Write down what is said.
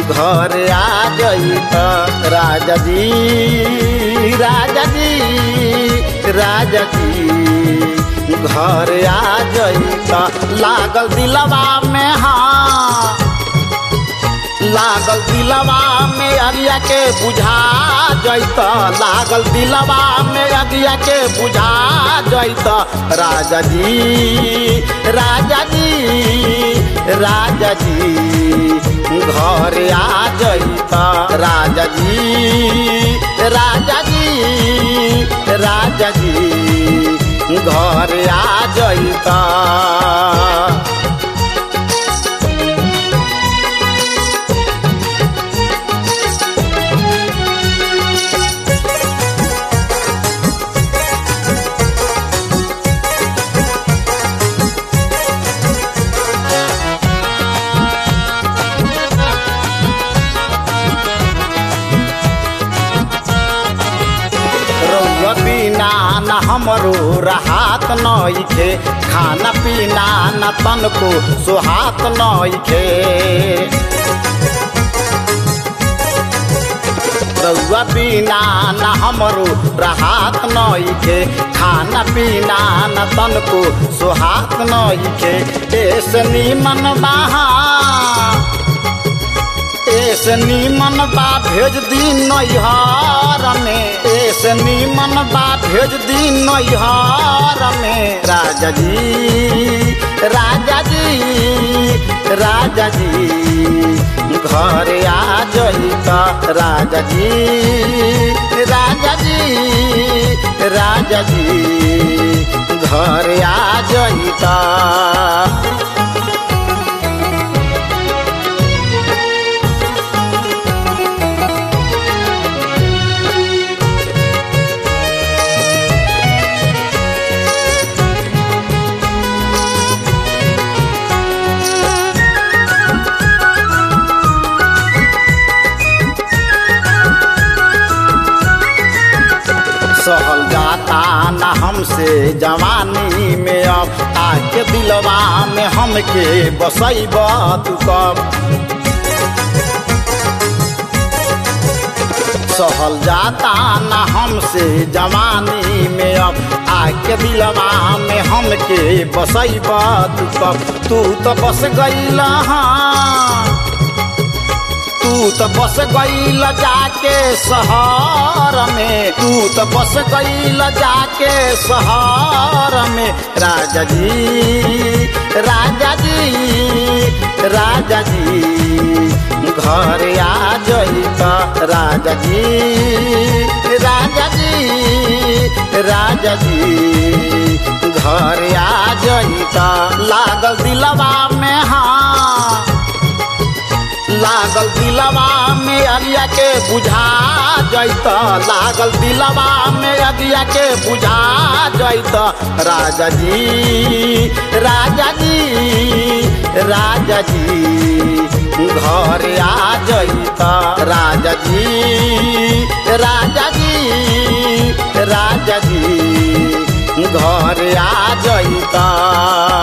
घर आ जइत राजा जी राजा जी राजा जी घर आ जइत लागल दिलवा में हाँ लागल दिलवा में अगिया के बुझा जैत लागल दिलवा में अगिया के बुझा जैत राजा जी राजा जी राजा जी घर आ जैत राजा जी राजा जी राजा जी घर आ जैत रउआ बिना न हमरो राहत नइखे खाना पीना न तनको सुहात नइखे रउआ बिना न हमरो राहत नइखे खाना पीना न तनको सुहात नइखे ऐसे निमन बहा ऐसे नीमन बा भेज दी नैहर में ऐसे नीमन बा भेज दी नैहर में राजा जी राजा जी राजा जी घर आ जइत राजा जी राजा जी राजा जी घर आ जइत सहल जाता न हमसे जवानी में अब आके दिलवा में हमके बसैब तू कब सहल जाता न हमसे जवानी में अब आके दिलवा में हमके बसैब तू कब तू तो बस गईल हाँ तू तो बस गईल जाके शहर में तू तो बस गईल जाके शहर में राजा जी राजा जी राजा जी घर आ जइत राजा जी राजा जी राजा जी घर आ जइत लागल दिलवा में हाँ लागल दिलवा में अगिया के बुझा जैत लागल दिलवा में अगिया के बुझा जैत राजा जी राजा जी राजा जी घर आ जैत राजा जी राजा जी राजा जी घर आ जैत